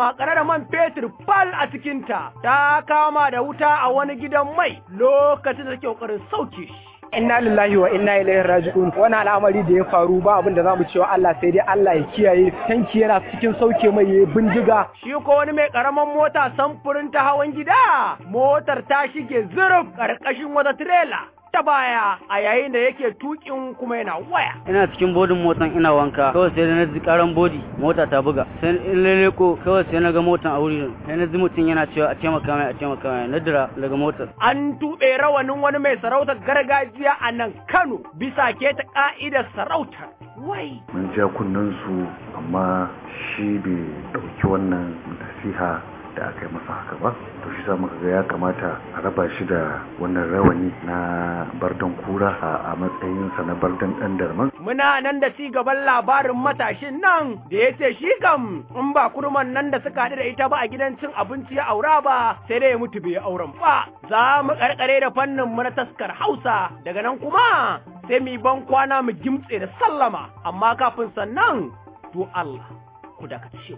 makare da man fetur fal a cikinta ta kama da wuta a wani gidan mai lokacin da take kokarin sauke shi inna lillahi wa inna ilaihi raji'un wani al'amari da ya faru ba abin da zamu cewa Allah sai dai Allah ya kiyaye tanki yana cikin sauke mai ya bindiga shi ko wani mai karaman mota samfurin ta hawan gida motar ta shige zurf karkashin wata tirela ta baya a yayin da yake tukin kuma yana waya. Ina cikin bodin motan ina wanka kawai sai na ji karan bodi mota ta buga sai in leleko kawai sai na ga motan a wuri sai na ji mutum yana cewa a taimaka mai a taimaka mai na dira daga motar. An tuɓe rawanin wani mai sarautar gargajiya a nan Kano bisa ke ta ka'idar sarautar. Wai. Mun ja kunnen su amma shi bai ɗauki wannan nasiha da aka yi masa haka ba to shi sa muka ga ya kamata a raba shi da wannan rawani na bardan kura a matsayinsa na bardan ɗan darman. Muna nan da ci gaban labarin matashin nan da ya ce shi kam in ba kurman nan da suka haɗu da ita ba a gidan cin abinci ya aura ba sai dai ya mutu bai auren ba. Za mu karkare da fannin mu na taskar Hausa daga nan kuma sai mu ban kwana mu gimtse da sallama amma kafin sannan to Allah ku dakace.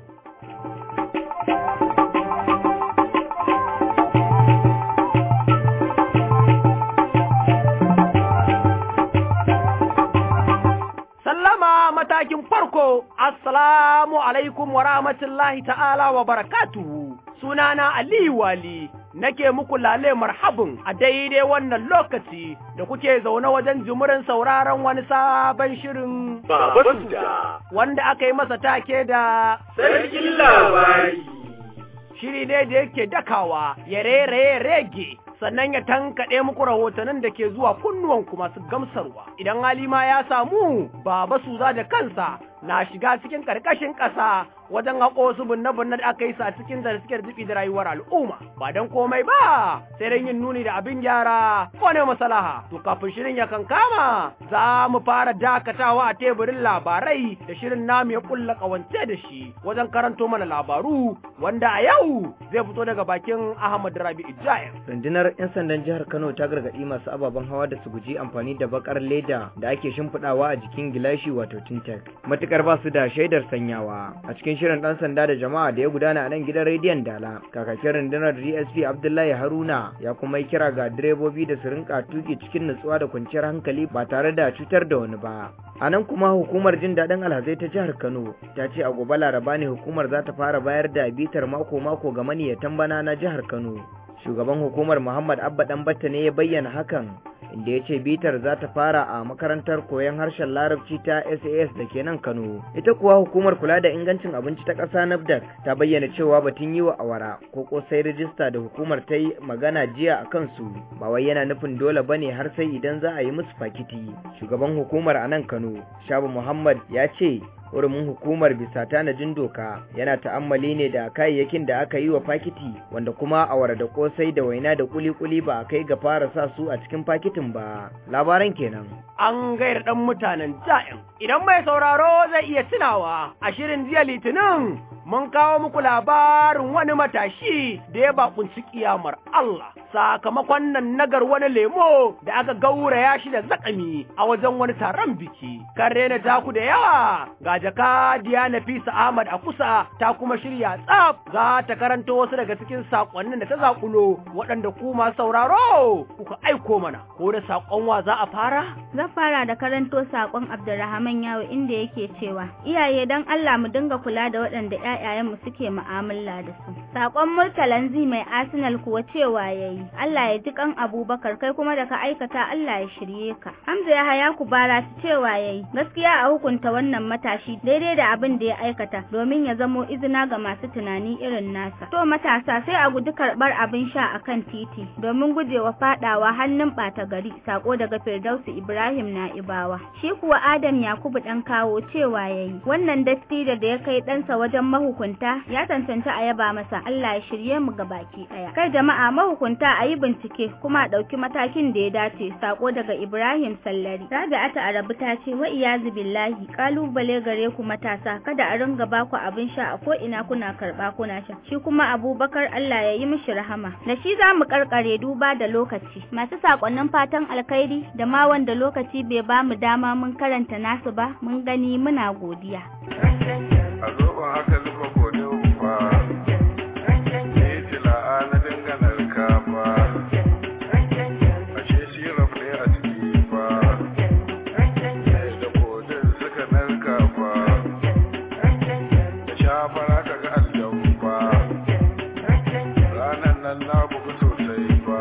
matakin farko, Assalamu alaikum wa rahmatullahi ta'ala wa barakatuhu. Sunana Aliyu Wali, nake muku lale marhabin a daidai wannan lokaci da kuke zaune wajen jimurin sauraron wani sabon shirin Babasuda, wanda aka yi masa take da Sarkin labari. Shiri ne da yake dakawa, ya rere rege sannan ya tankaɗe muku rahotannin da ke zuwa kunnuwanku masu gamsarwa. Idan halima ya samu, baba suza da kansa na shiga cikin ƙarƙashin ƙasa wajen haƙo su binne-binne da aka yi sa cikin da suke jibi da rayuwar al'umma. Ba don komai ba, sai don yin nuni da abin gyara ko ne masalaha. To kafin shirin ya kankama, za mu fara dakatawa a teburin labarai da shirin namu ya kulla ƙawance da shi wajen karanto mana labaru wanda a yau zai fito daga bakin Ahmad Rabi Ijayen. rundunar 'yan sandan jihar kano ta gargaɗi masu ababen hawa da su guji amfani da bakar leda da ake shimfiɗawa a jikin gilashi wato tintek matukar ba su da shaidar sanyawa a cikin shirin ɗan sanda da jama'a da ya gudana a nan gidan rediyon dala kakakin rundunar dsp abdullahi haruna ya kuma yi kira ga direbobi da su rinka tuki cikin nutsuwa da kwanciyar hankali ba tare da cutar da wani ba a nan kuma hukumar jin daɗin alhazai ta jihar kano ta ce a gobe laraba ne hukumar za ta fara bayar da bitar mako-mako ga maniyatan bana na jihar kano shugaban hukumar muhammad abba ɗanbatta ne ya bayyana hakan inda ya ce bitar za ta fara a makarantar koyon harshen larabci ta sas da ke nan kano ita kuwa hukumar kula da ingancin abinci ta ƙasa nafdac ta bayyana cewa batun yi wa awara ko kosai rijista da hukumar ta yi magana jiya a kansu ba wai yana nufin dole bane har sai idan za a yi musu fakiti shugaban hukumar a nan kano shabu muhammad ya ce hurumin hukumar bisa tanajin doka yana ta'ammali ne da kayayyakin da aka yi wa fakiti wanda kuma awara da kosai da waina da kuli-kuli ba a kai ga fara sa su a cikin fakitin ba labaran kenan an gaira ɗan mutanen ja'in. Idan mai sauraro zai iya tunawa a shirin jiya litinin mun kawo muku labarin wani matashi da ya bakunci kiyamar Allah sakamakon nan nagar wani lemo da aka gauraya shi da zakami a wajen wani taron biki. Kan rena taku da yawa ga jaka Diya Nafisa Ahmad a kusa ta kuma shirya tsaf za ta karanto wasu daga cikin sakonnin da ta zakulo waɗanda ku masu sauraro kuka aiko mana ko da sakon wa za a fara? Zan fara da karanto sakon Abdulrahman Yawo inda yake cewa iyaye dan Allah mu dinga kula da waɗanda ƴaƴayenmu suke mu'amala da su. Sakon Murtalan Zi mai Arsenal kuwa cewa yayi Allah ya ji kan Abubakar kai kuma da ka aikata Allah ya shirye ka. Hamza ya haya ku bara su cewa yayi gaskiya a hukunta wannan matashi daidai da abin da ya aikata domin ya zamo izina ga masu tunani irin nasa. To matasa sai a guji karɓar abin sha akan titi domin gujewa faɗawa hannun ɓata gari sako daga Firdausi Ibrahim Na'ibawa. Shi kuwa Adam Yakubu ɗan kawo cewa yayi wannan dattijo da ya kai ɗansa wajen mahukunta ya tantance a yaba masa Allah ya shirye mu ga baki ɗaya. Kai jama'a mahukunta a yi bincike kuma a ɗauki matakin da ya dace sako daga Ibrahim Sallari. Rabi'atu Arabu ta ce wa iyazu billahi kalubale gare ku matasa kada a ringa baku abin sha a ko ina kuna karɓa kuna sha. Shi kuma Abubakar Allah ya yi mishi rahama. Da shi za mu karkare duba da lokaci. Masu sakonnin fatan alkhairi da ma wanda lokaci bai ba mu dama mun karanta nasu ba mun gani muna godiya. a zoben haka zuba gode fa na bugu sosai ba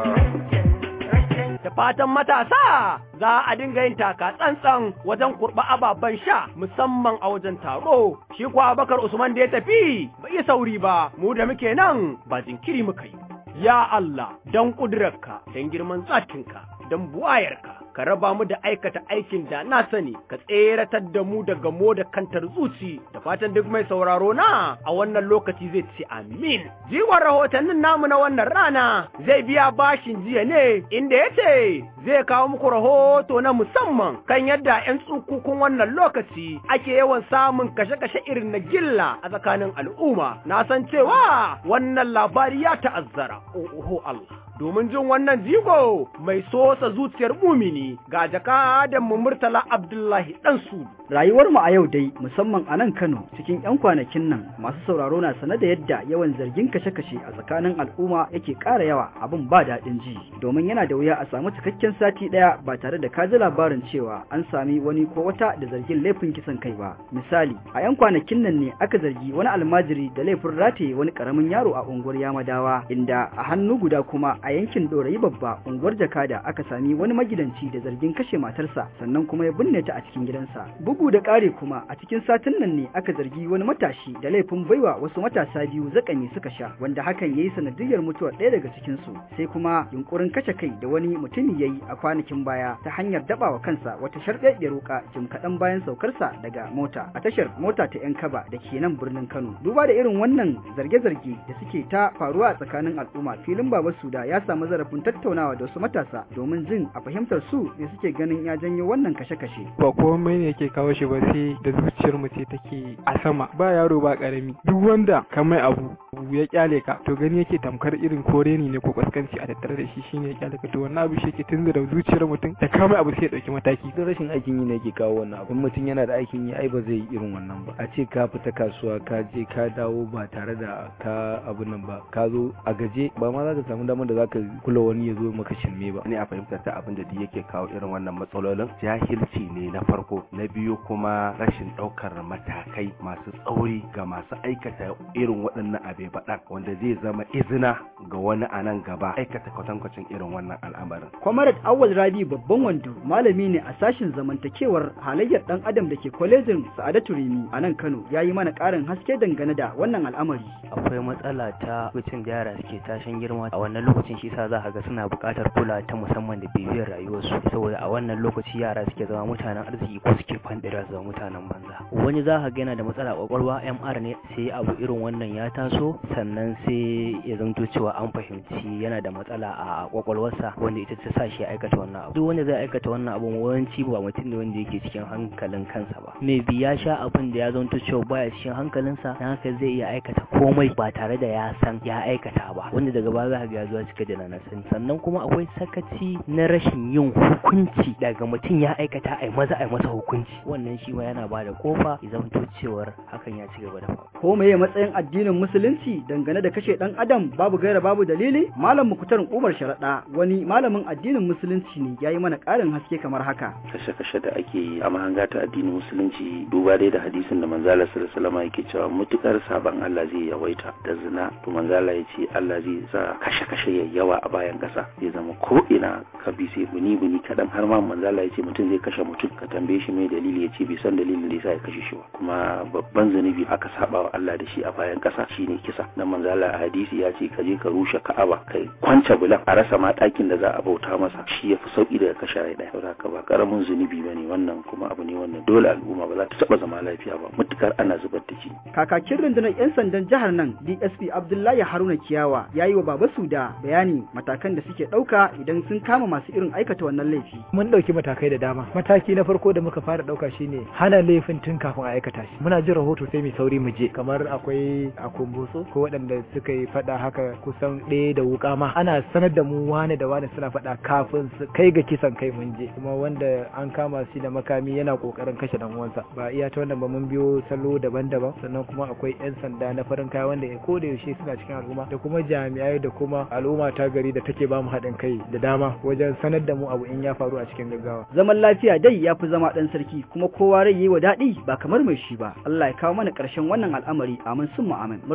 da fatan matasa za a dinga yin taka tsantsan wajen kurɓa ababen sha musamman a wajen taro shi kuwa bakar usman da ya tafi bai yi sauri ba mu da muke nan ba jinkiri muka yi ya Allah don ƙudurarka don girman tsakinka don buwayarka ka raba mu da aikata aikin da na sani ka tseratar da mu daga mo da kantar zuci da fatan duk mai sauraro na a wannan lokaci zai ce amin jiwon rahotannin namu na wannan rana zai biya bashin jiya ne inda ya ce zai kawo muku rahoto na musamman kan yadda 'yan tsukukun wannan lokaci ake yawan samun kashe-kashe irin na gilla a tsakanin al'umma na san cewa wannan labari ya ta'azzara oho Allah domin jin wannan jigo mai sosa zuciyar mumini ga jakadan mu Murtala Abdullahi dan su. Rayuwar mu a yau dai musamman a nan Kano cikin 'yan kwanakin nan masu sauraro na sane da yadda yawan zargin kashe-kashe a tsakanin al'umma yake ƙara yawa abin ba daɗin ji domin yana da wuya a samu cikakken sati ɗaya ba tare da ka ji labarin cewa an sami wani ko wata da zargin laifin kisan kai ba. Misali a 'yan kwanakin nan ne aka zargi wani almajiri da laifin rataye wani ƙaramin yaro a unguwar Yamadawa inda a hannu guda kuma a yankin Dorayi babba unguwar Jakada aka sami wani magidanci da zargin kashe matarsa sannan kuma ya binne ta a cikin gidansa. Bugu da ƙare kuma a cikin satin nan ne aka zargi wani matashi da laifin baiwa wasu matasa biyu zakani suka sha wanda hakan yayi sanadiyar mutuwar ɗaya daga cikin su. Sai kuma yunkurin kashe kai da wani mutumi yayi a kwanakin baya ta hanyar dabawa kansa wata sharɗaɗɗiyar wuka jim kaɗan bayan saukarsa daga mota a tashar mota ta 'yan kaba da ke nan birnin Kano. Duba da irin wannan zarge-zarge da suke ta faruwa a tsakanin al'umma filin Baba Suda ya samu zarafin tattaunawa da wasu matasa domin jin a fahimtar su ne suke ganin ya janyo wannan kashe-kashe. Ba komai ne yake kawo shi ba sai da zuciyar mu ce take a sama ba yaro ba karami duk wanda ka mai abu ya kyale ka to gani yake tamkar irin kore ne ko kaskanci a tattare da shi shine ya kyale ka to wannan abu shi yake tunzura zuciyar mutum da ka mai abu sai ya dauki mataki. Duk rashin aikin yi ne yake kawo wannan abu mutum yana da aikin yi ai ba zai yi irin wannan ba a ce ka fita kasuwa ka je ka dawo ba tare da ka abu nan ba ka zo a gaje ba ma za ka samu damar da za ka kula wani ya zo maka shirme ba ne a fahimtar ta abin da duk yake kawo irin wannan matsalolin jahilci ne na farko na biyu kuma rashin ɗaukar matakai masu tsauri ga masu aikata irin waɗannan abe baɗan wanda zai zama izina ga wani a nan gaba aikata kwatankwacin irin wannan al'amarin. Kwamarat Awal Rabi babban wando malami ne a sashin zamantakewar halayyar ɗan adam da ke kwalejin Sa'adatu Rimi a nan Kano ya yi mana ƙarin haske dangane da wannan al'amari. Akwai matsala ta lokacin da yara suke tashin girma a wannan lokacin shi sa za ka ga suna buƙatar kula ta musamman da bibiyar rayuwarsu saboda a wannan lokaci yara suke zama mutanen arziki ko suke fandira su zama mutanen banza wani za ka ga yana da matsala kwakwalwa MR ne sai abu irin wannan ya taso sannan sai ya zanto cewa an fahimci yana da matsala a kwakwalwarsa wanda ita ta sa shi aikata wannan abu duk wanda zai aikata wannan abu yawanci ba mutum ne wanda yake cikin hankalin kansa ba me bi ya sha abin da ya zanto cewa baya cikin hankalinsa dan haka zai iya aikata komai ba tare da ya san ya aikata ba wanda daga baya za ka ga ya zuwa cika da na sani sannan kuma akwai sakaci na rashin yin hukunci daga mutum ya aikata ai maza ai masa hukunci wannan shi ma yana bada kofa ya zanto cewar hakan ya ci gaba da faruwa ko meye matsayin addinin musulunci dangane da kashe dan adam babu gaira babu dalili malam mukutar umar sharaɗa wani malamin addinin musulunci ne yayi mana ƙarin haske kamar haka kashe-kashe da ake yi a mahanga ta addinin musulunci duba dai da hadisin da manzala sallallahu alaihi wasallam yake cewa mutukar saban Allah zai yawaita da zina to manzala ya ce Allah zai sa kashe-kashe ya yawa a bayan kasa zai zama ko ina ka bi sai buni buni kadan har ma manzala ya ce mutum zai kashe mutum ka tambaye shi mai dalili ya ce bai san dalilin da yasa ya kashe shi ba kuma babban zunubi aka saba wa Allah da shi a bayan kasa shine kisa dan manzala a hadisi ya ce ka je ka rushe Ka'aba kai kwance bulan a rasa ma ɗakin da za a bauta masa shi yafi sauki daga kashe rai daya saboda haka ba karamin zunubi bane wannan kuma abu ne wannan dole al'umma ba za ta taba zama lafiya ba mutukar ana zubar da shi kakakin rundunar yan sandan jihar nan DSP Abdullahi Haruna Kiyawa yayi wa Baba Suda bayani matakan da suke ɗauka idan sun kama masu irin aikata wannan laifi mun ɗauki matakai da dama mataki na farko da muka fara ɗauka shine hana laifin tun kafin a aikata shi muna jin rahoto sai mu sauri mu je kamar akwai a kumbutso ko waɗanda suka yi faɗa haka kusan ɗaya da wuka ma ana sanar da mu wane da wane suna faɗa kafin su kai ga kisan kai mun je kuma wanda an kama shi da makami yana kokarin kashe dan uwansa ba iya ta wannan ba mun biyo salo daban-daban sannan kuma akwai yan sanda na farin kaya wanda ko da yaushe suna cikin al'umma da kuma jami'ai da kuma al'umma ta gari da take ba mu haɗin kai da dama wajen sanar da mu abu in ya faru a cikin gaggawa zaman lafiya dai ya fi zama ɗan sarki kuma kowa rai yi wa daɗi ba kamar mai shi ba Allah ya kawo mana ƙarshen wannan al'amari amin sun mu amin murtala abdul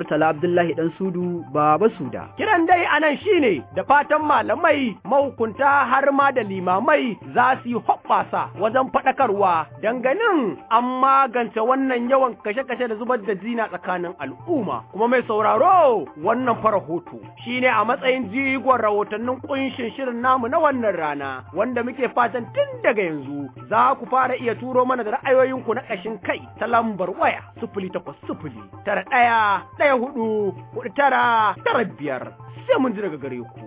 Abdullahi Dan Sudu Baba Suda. Kiran dai anan shine da fatan malamai mahukunta har ma da limamai za su yi hoɓɓasa wajen faɗakarwa ganin an magance wannan yawan kashe-kashe da zubar da zina tsakanin al'umma kuma mai sauraro wannan fara hoto shine a matsayin jigon rahotannin kunshin shirin namu na wannan rana wanda muke fatan tun daga yanzu za ku fara iya turo mana da ra'ayoyinku na ƙashin kai ta lambar waya sufuli takwas sufuli tara ɗaya ɗaya hudu hudu tara tara biyar sai mun ji daga gare ku.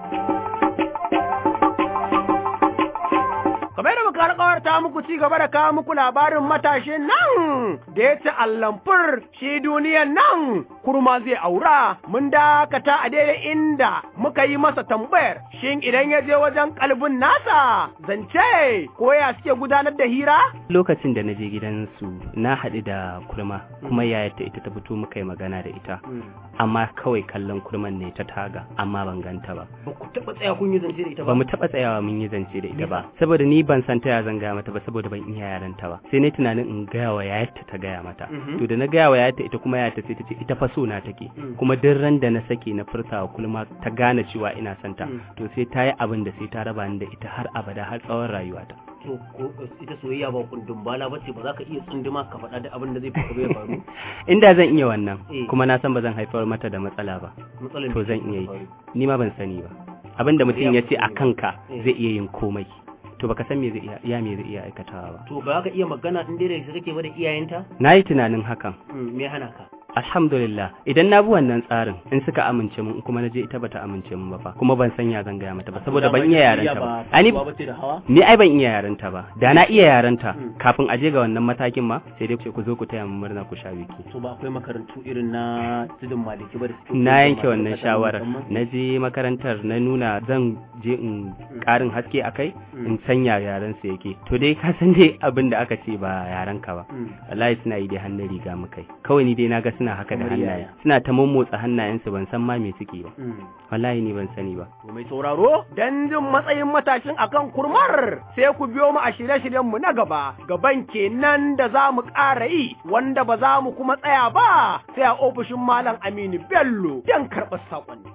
kamar yadda muka alƙawarta muku ci gaba da kawo muku labarin matashin nan da ya ci allamfur shi duniyan nan kurma zai aura mun dakata a daidai inda muka yi masa tambayar shin idan ya je wajen kalbin nasa zance ko ya suke gudanar da hira lokacin da na je gidansu na haɗu da kurma kuma yayata ita ta fito muka yi magana da ita amma kawai kallon kurman ne ta taga amma ban ganta ba ba ku taɓa tsaya kun yi zance da ita ba mu taɓa tsayawa mun yi zance da ita ba saboda ni ban san ta ya zan gaya mata ba saboda ban iya yaranta ba sai ne tunanin in gaya wa yayarta ta gaya mata to da na gaya wa yayarta ita kuma yayarta sai ta ce ita fa so na take kuma duk ran da na sake na furta wa kulma ta gane cewa ina son ta to sai ta yi abin da sai ta raba ni da ita har abada har tsawon rayuwata to ko ita soyayya ba kundin bala bace ba za ka iya tsunduma ka faɗa da abin da zai faru ya faru inda zan iya wannan kuma na san ba zan haifar mata da matsala ba to zan iya yi ni ma ban sani ba abin da mutum ya ce a kanka zai iya yin komai to baka san me zai iya ya me zai iya aikatawa ba to ba ka iya magana in dai da kake ba da iyayenta nayi tunanin hakan me hana ka alhamdulillah idan na bi wannan tsarin in suka amince mun kuma na je ita bata amince mun ba fa kuma ban san ya zan gaya mata ba saboda ban iya yaranta ba ani ni ai ban iya yaranta ba da na iya yaranta kafin aje ga wannan matakin ma sai dai ku zo ku taya mu murna ku sha biki to ba akwai makarantu irin na tudun maliki ba da suke na yanke wannan shawarar na je makarantar na nuna zan je in karin haske akai in sanya yaran su yake to dai ka san dai abin da aka ce ba yaran ka ba wallahi suna yi dai hannun riga mu kai kawai ni dai na ga suna haka da hannaye suna ta mummotsa hannayensu ban san ma me suke ba wallahi ni ban sani ba to mai sauraro dan jin matsayin matashin akan kurmar sai ku biyo mu a shirye-shiryen mu na gaba gaban kenan da za mu ƙara yi wanda ba za mu kuma tsaya ba sai a ofishin malam Aminu Bello dan karɓar saƙonni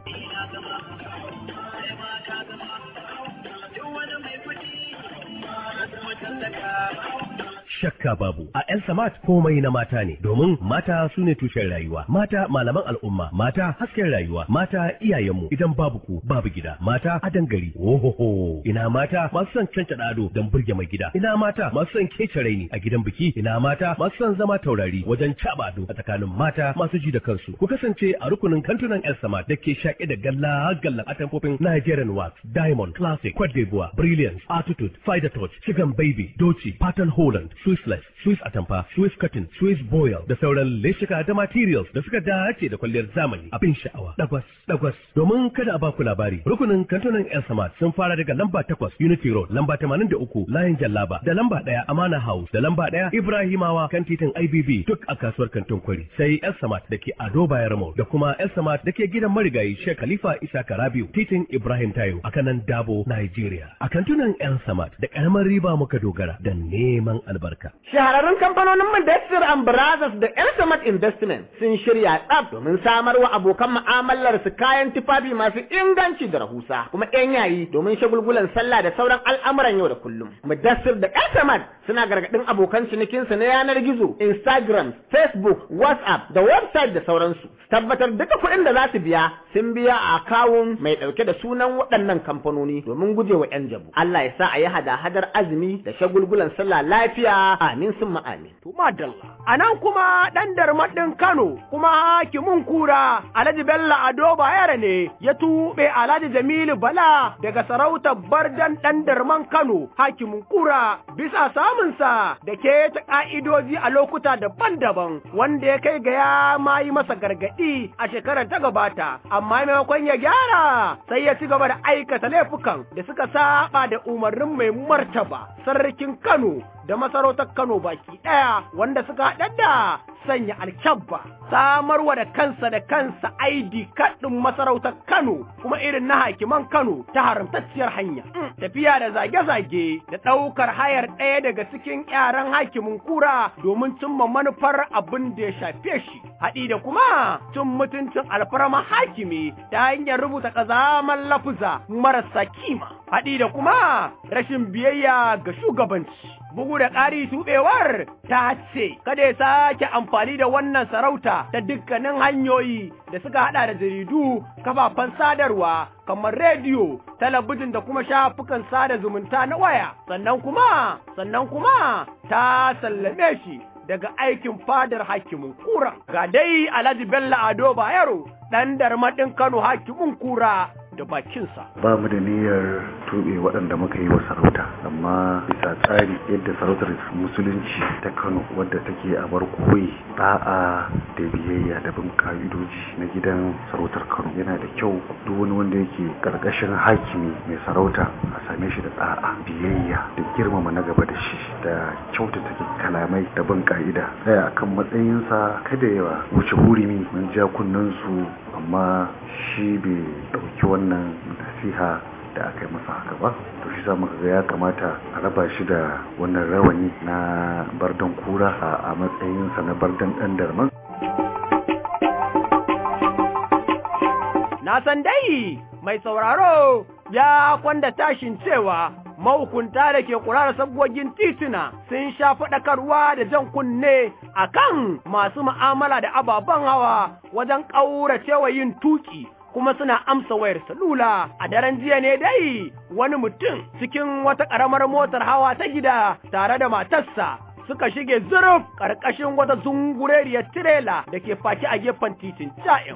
shakka babu a El Samat komai na mata ne domin mata su ne tushen rayuwa mata malaman al'umma mata hasken rayuwa mata iyayenmu idan babu ku babu gida mata adan gari ohoho ina mata masu son cancada ado don burge mai gida ina mata masu son kece raini a gidan biki ina mata masu son zama taurari wajen caba ado a tsakanin mata masu ji da kansu ku kasance a rukunin kantunan El Samat da ke shaƙe da galla gallan atamfofin Nigerian wax Diamond Classic Cote d'Ivoire Brilliance Attitude Fider Touch Chicken Baby Doci Pattern Holland Swissless, Swiss Atamfa, Swiss Cotton, Swiss Boil da sauran leshika da materials da suka dace da kwalliyar zamani abin sha'awa. Dagwas, dagwas. Domin kada a baku labari, rukunin kantunan El Samad sun fara daga lamba takwas Unity Road, lamba tamanin da uku Layin Jallaba, da lamba ɗaya Amana House, da lamba ɗaya Ibrahimawa kan titin IBB duk a kasuwar kantin kwari. Sai El Samad da ke Ado Bayar Mall da kuma El Samad da ke gidan marigayi Sheikh Khalifa Isa Karabiu, titin Ibrahim Tayo a kanan Dabo, Nigeria. A kantunan El Samad da ƙaramar riba muka dogara da neman albarka. Shahararrun kamfanonin Mudassir and Brothers da Elsamat Investment sun shirya tsaf domin samar wa abokan mu'amalar su kayan tufafi masu inganci da rahusa kuma yan yayi domin shagulgulan sallah da sauran al'amuran yau da kullum. Mudassir da Elsamat suna gargadin abokan cinikin su na yanar gizo, Instagram, Facebook, WhatsApp da website da sauransu. Tabbatar duka kuɗin da za su biya sun biya a akawun mai ɗauke da sunan waɗannan kamfanoni domin gujewa 'yan jabu. Allah ya sa a yi hada-hadar azumi da shagulgulan sallah lafiya amin sun amin. To madalla. A nan kuma ɗan darmaɗin Kano kuma hakimin kura Alhaji Bello Ado Bayero ne ya tuɓe Alhaji Jamilu Bala daga sarautar Bardan ɗan darman Kano hakimin kura bisa samunsa da ke ta ƙa'idoji a lokuta daban-daban wanda ya kai ga ya ma yi masa gargaɗi a shekarar ta gabata amma maimakon ya gyara sai ya ci gaba da aikata laifukan da suka saba da umarnin mai martaba sarkin Kano da masarautar Kano baki ɗaya wanda suka haɗa da sanya alkyabba samarwa da kansa da kansa ID kaɗin masarautar Kano kuma irin na hakiman Kano ta haramtacciyar hanya. Tafiya da zage-zage da ɗaukar hayar ɗaya daga cikin yaran hakimin kura domin cimma manufar abin da ya shafe shi. Haɗi da kuma cin mutuncin alfarma hakimi ta hanyar rubuta ƙazaman lafuza marasa kima. Haɗi da kuma rashin biyayya ga shugabanci. Bugu da ƙari tuɓewar ta ce, kada ya sake amfani da wannan sarauta ta dukkanin hanyoyi da suka haɗa da jaridu, kafafen sadarwa, kamar rediyo, talabijin da kuma shafukan sada zumunta na waya. Sannan kuma, sannan kuma ta sallame shi daga aikin fadar hakimin kura. Ga dai Alhaji Bello Ado Bayero, ɗan darmaɗin Kano hakimin kura. da bakinsa. Ba mu da niyyar tuɓe waɗanda muka yi wa sarauta, amma bisa tsari yadda sarautar musulunci ta Kano wadda take a bar koyi da'a da biyayya da bin ka'idoji na gidan sarautar Kano yana da kyau duk wani wanda yake karkashin hakimi mai sarauta a same shi da da'a biyayya da girmama na gaba da shi da kyautata kalamai da bin ka'ida tsaya akan matsayinsa kada yawa wuce hurumi mun ja kunnen su amma shi bai ɗauki wannan nasiha da aka yi masa haka ba to shi muka ga ya kamata a raba shi da wannan rawani na bardan kura a matsayinsa na bardan ɗan darman na san dai mai sauraro ya kwanda tashin cewa mahukunta da ke kula da sabgogin tituna sun sha faɗakarwa da jan kunne a kan masu mu'amala da ababen hawa wajen ƙauracewa yin tuki kuma suna amsa wayar salula a daren jiya ne dai wani mutum cikin wata ƙaramar motar hawa ta gida tare da matarsa suka shige zuruf ƙarƙashin wata zungureriyar tirela da ke faki a gefen titin ja'in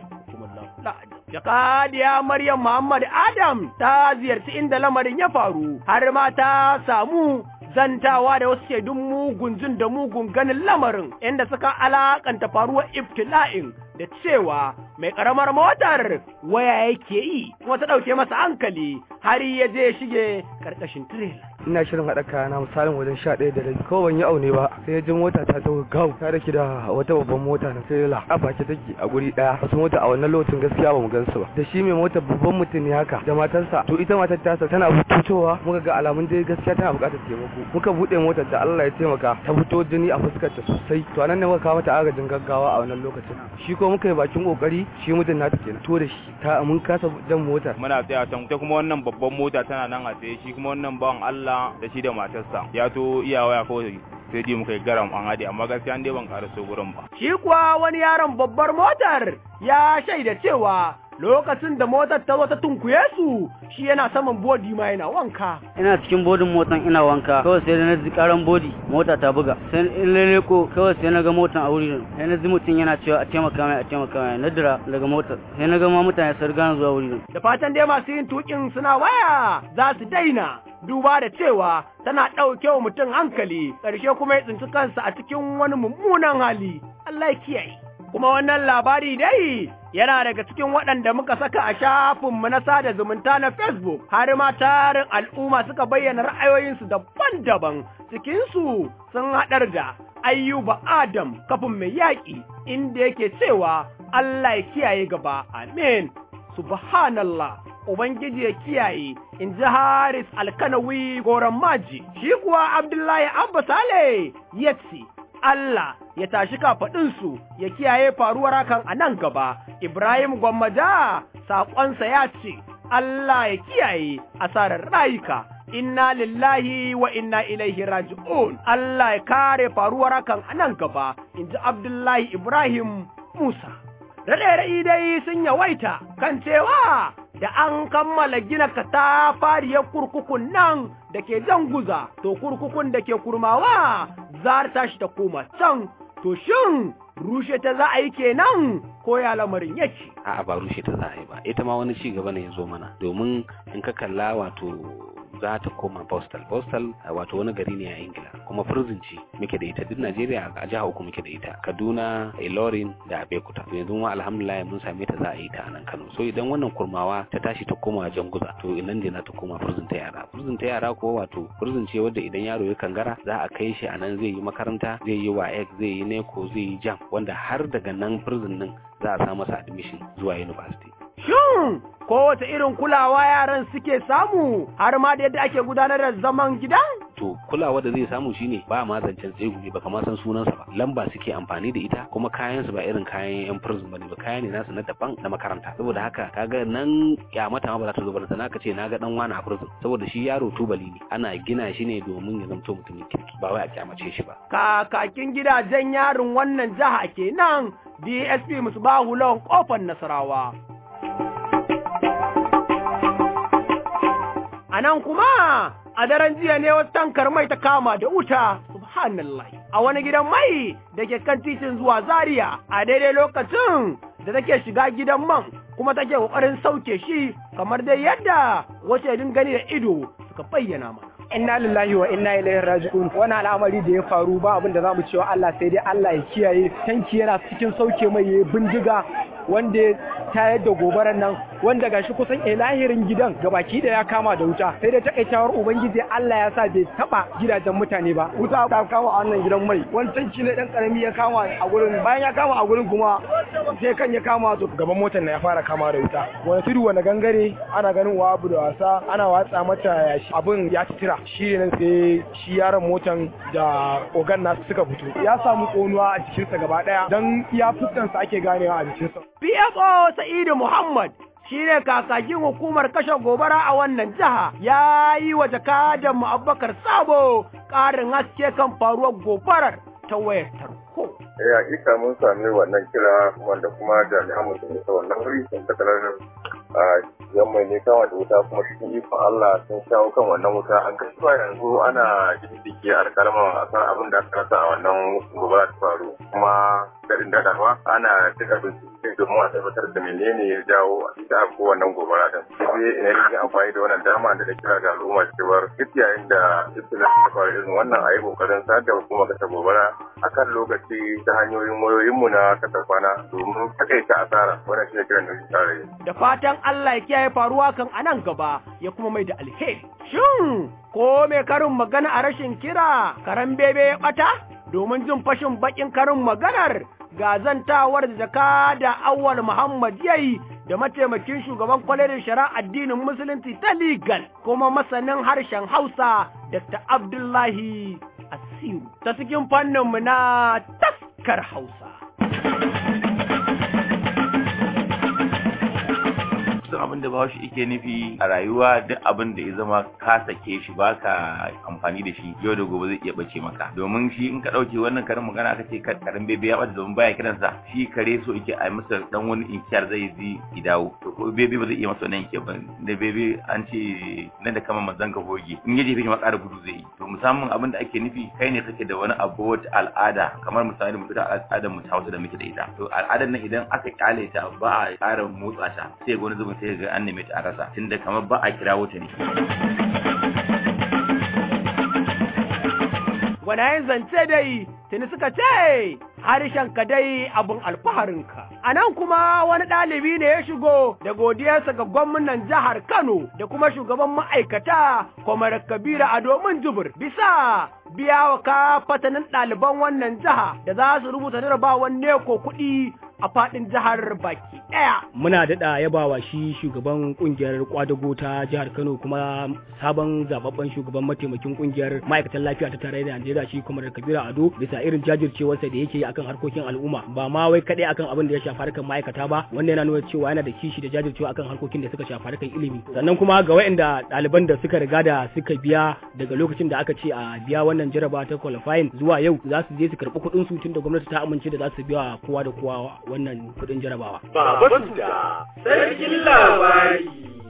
Jakadiya Maryam Muhammad Adam ta ziyarci inda lamarin ya faru, har ma ta samu zantawa da wasu shaidun mugun jin da mugun ganin lamarin inda suka alakanta faruwar ibtila'in da cewa mai karamar motar waya yake yi kuma ta ɗauke masa hankali har ya je shige karkashin tirela. ina shirin haɗa kayana misalin wajen sha ɗaya da rabi ko ban yi aune ba sai ji mota ta ta gaw ta dake da wata babban mota na tirela a baki take a guri ɗaya wasu mota a wannan lokacin gaskiya ba mu gansu ba da shi mai mota babban mutum ne haka da matarsa to ita matar tasa tana fitowa muka ga alamun dai gaskiya tana buƙatar taimako muka buɗe motar da Allah ya taimaka ta fito jini a fuskar ta sosai to anan ne muka kawo mata agajin gaggawa a wannan lokacin shi ko muka yi bakin kokari shi mutum nata kenan to da shi ta mun kasa jan motar muna tsaya can ta kuma wannan babban mota tana nan a tsaye shi kuma wannan bawan Allah da shi da matarsa ya to iya waya kawai sai ji muka yi garam an haɗe amma gaskiya dai ban ƙaraso gurin ba. Shi kuwa wani yaron babbar motar ya shaida cewa lokacin da motar ta zo ta tunkuye su shi yana saman bodi ma yana wanka. Ina cikin bodin motan ina wanka kawai sai na ji karan bodi mota ta buga sai in lele ko kawai sai na ga motan a wuri sai na ji mutum yana cewa a taimaka mai a taimaka mai na dira daga motar sai na ga ma mutane sun riga zuwa wuri. Da fatan dai masu yin tukin suna waya za su daina duba da cewa tana ɗauke wa mutum hankali ƙarshe kuma ya tsinci kansa a cikin wani mummunan hali Allah ya kiyaye. Kuma wannan labari dai yana daga cikin waɗanda muka saka a shafinmu na sada zumunta na Facebook, har ma tarin al'umma suka bayyana ra'ayoyinsu daban-daban, cikinsu sun haɗar da ayyuba Adam kafin mai yaƙi, inda yake cewa Allah ya kiyaye gaba, amin, subhanallah. Ubangiji ya kiyaye, in ji Haris Alkanawi goron maji, shi kuwa Abdullahi Abba Sale ya ce, Allah ya tashi kafaɗinsu ya kiyaye faruwar hakan a nan gaba. Ibrahim Gwammaja saƙonsa ya ce, Allah ya kiyaye asarar rayuka. Inna lillahi wa inna ilaihi raji'un. Allah ya kare faruwar hakan a nan gaba, in ji Abdullahi Ibrahim Musa. Raɗe dai sun yawaita kan cewa da an kammala gina katafariyar kurkukun nan da ke jan guza, to kurkukun da ke kurmawa za ta tashi ta koma can, to shin rushe ta za a yi kenan ko ya lamarin yake. A'a ba rushe ta za a yi ba, ita ma wani ci gaba ne ya zo mana, domin in ka kalla wato za ta koma postal postal wato wani gari ne a ingila kuma prison ce muke da ita duk najeriya a jiha uku muke da ita kaduna ilorin da abekuta to yanzu ma alhamdulillah mun same ta za a yi ta a nan kano so idan wannan kurmawa ta tashi ta koma janguza to nan ne za ta koma prison ta yara prison ta yara ko wato prison ce wadda idan yaro ya kangara za a kai shi a nan zai yi makaranta zai yi waec zai yi neko zai yi jam wanda har daga nan prison din za a sa masa admission zuwa university Shin kowace irin kulawa yaran suke samu har ma da yadda ake gudanar da zaman gidan? to kulawa da zai samu shine ba ma zancen tsegumi ba kamar san sunansa ba lamba suke amfani da ita kuma kayan su ba irin kayan yan prison bane ba kaya ne nasu na daban na makaranta saboda haka kaga nan ya mata ma ba za ta zo ba da naka ce naga dan wani a prison saboda shi yaro tubali ne ana gina shi ne domin ya zamto mutumin kirki ba wai a kyamace shi ba Kakakin gidajen yarin wannan jiha kenan DSP Musbahu Lawan kofar Nasarawa. A nan kuma a daren jiya ne wata tankar mai ta kama da wuta, subhanallah. A wani gidan mai da ke kan titin zuwa Zaria a daidai lokacin da take shiga gidan man kuma take kokarin sauke shi kamar dai yadda wace gani da ido suka bayyana mana. inna lillahi wa inna ilaihi raji'un wani al'amari da ya faru ba abin da zamu cewa Allah sai dai Allah ya kiyaye tanki yana cikin sauke mai ya bindiga wanda ya tayar da gobarar nan wanda gashi kusan ilahirin gidan gabaki da ya kama da wuta sai dai takaitawar ubangiji Allah ya sa bai taba gidajen mutane ba wuta ta kama a wannan gidan mai wani tanki ne dan karami ya kama a gurin bayan ya kama a gurin kuma sai kan ya kama to gaban motar na ya fara kama da wuta wani tudu wani gangare ana ganin wa abu da wasa ana watsa mata yashi abin ya titira shi ne sai shi yaron motan da ogan nasu suka fito ya samu konuwa a jikinsa gaba daya don iya fuskansa ake ganewa a jikinsa PFO Sa'idu Muhammad shi ne kakakin hukumar kashe gobara a wannan jiha ya yi wa jakadan mu Abubakar Sabo ƙarin haske kan faruwar gobarar ta wayar tarko. Eh hakika mun sami wannan kira wanda kuma jami'an mu sun isa wannan wuri sun tattalar a yan mai ne kama da wuta kuma cikin ikon Allah sun shawo kan wannan wuta an kashi ba yanzu ana jiddige alkalman a kan abin da aka rasa a wannan gobara ta faru kuma garin dadarwa ana cika bincike domin a tabbatar da menene ya jawo a cikin ko wannan gobara din sai ina yin amfani da wannan dama da da kira ga al'umma cewar duk yayin da ibtilan ta faru irin wannan a yi kokarin sadar da hukumar kasa gobara akan lokaci ta hanyoyin wayoyinmu na kasa kwana domin takaita asara wannan shi ne kiran da shi tsara Da fatan Allah ya kiyaye faruwa kan anan gaba ya kuma mai da alheri. Shin ko mai karin magana a rashin kira karan bebe ya bata? Domin jin fashin bakin karin maganar gazantawar da jaka da awwal Muhammad yayi da mataimakin shugaban kwalerin shari'a addinin musulunci ta legal kuma masanin harshen Hausa Dr. Abdullahi Asiru ta cikin fanninmu na taskar Hausa. duk abin da bawashi yake nufi a rayuwa duk abin da ya zama ka sake shi baka amfani da shi yau da gobe zai iya bace maka domin shi in ka dauke wannan karin magana aka ce karin bebe ya bata domin baya kiransa shi kare so yake a masa dan wani inkiyar zai zi idawo to ko bebe ba zai iya masa wannan inkiyar ba da bebe an ce nan da kama manzan ka goge in yaje fi ma ƙara gudu zai yi to musamman abin da ake nufi kai ne kake da wani abu wata al'ada kamar misali mu da al'adar mu ta Hausa da muke da ita to al'adar nan idan aka kyale ta ba a ƙara motsa ta sai ga wani zubin sai ga an neme ta a rasa tunda kamar ba a kirawo ta ne Gwanayen zance dai tuni suka ce harshen ka dai abin alfaharinka. A nan kuma wani ɗalibi ne ya shigo da godiyarsa ga gwamnan jihar Kano da kuma shugaban ma'aikata Kwamar Kabira a domin jubur bisa biya wa ka fatanin ɗaliban wannan jiha da za su rubuta jarabawan neko kuɗi a faɗin jihar baki ɗaya. Muna daɗa yabawa shi shugaban ƙungiyar kwadago ta jihar Kano kuma sabon zababben shugaban mataimakin ƙungiyar ma'aikatan lafiya ta tarayyar Najeriya shi kuma Kabira Ado bisa irin jajircewarsa da yake yi akan harkokin al'umma ba ma wai kaɗai akan abin da ya shafi harkar ma'aikata ba wanda yana nuna cewa yana da kishi da jajircewa akan harkokin da suka shafi harkar ilimi sannan kuma ga waɗanda ɗaliban da suka riga da suka biya daga lokacin da aka ce a biya wannan jaraba ta qualifying zuwa yau za su je su karɓi kuɗin su tunda gwamnati ta amince da za su biya kowa da kowa wannan kuɗin jarabawa. Baba Suda, sarkin labari.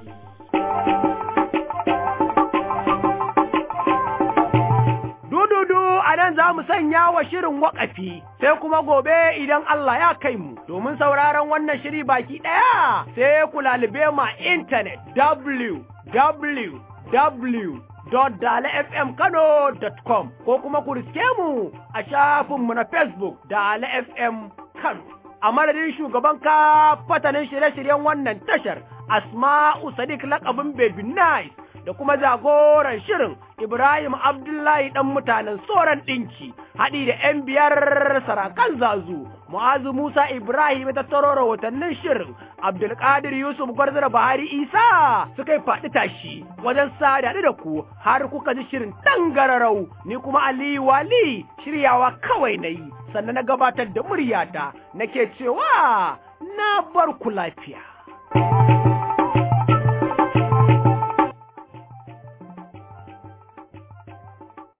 Dududu a nan za mu sanya wa shirin waƙafi, sai kuma gobe idan Allah ya kai mu, domin sauraron wannan shiri baki ɗaya sai ku lalube ma intanet www www.dalafmkano.com ko kuma ku riske mu a shafinmu na Facebook Dala FM Kano. A madadin shugaban ka fatanin shirye-shiryen wannan tashar Asma'u Sadiq lakabin Baby Nice da kuma jagoran shirin Ibrahim Abdullahi ɗan mutanen Soran ɗinki haɗi da ‘yan biyar sarakan zazu, Mu'azu Musa Ibrahim ta taro rahotannin shirin, Abdulkadir Yusuf Gwarzara Bahari Isa suka yi faɗi tashi wajen sada da ku har kuka ji shirin tangararau ni kuma Aliyu Wali shiryawa kawai na yi sannan na gabatar da muryata nake cewa na bar ku lafiya.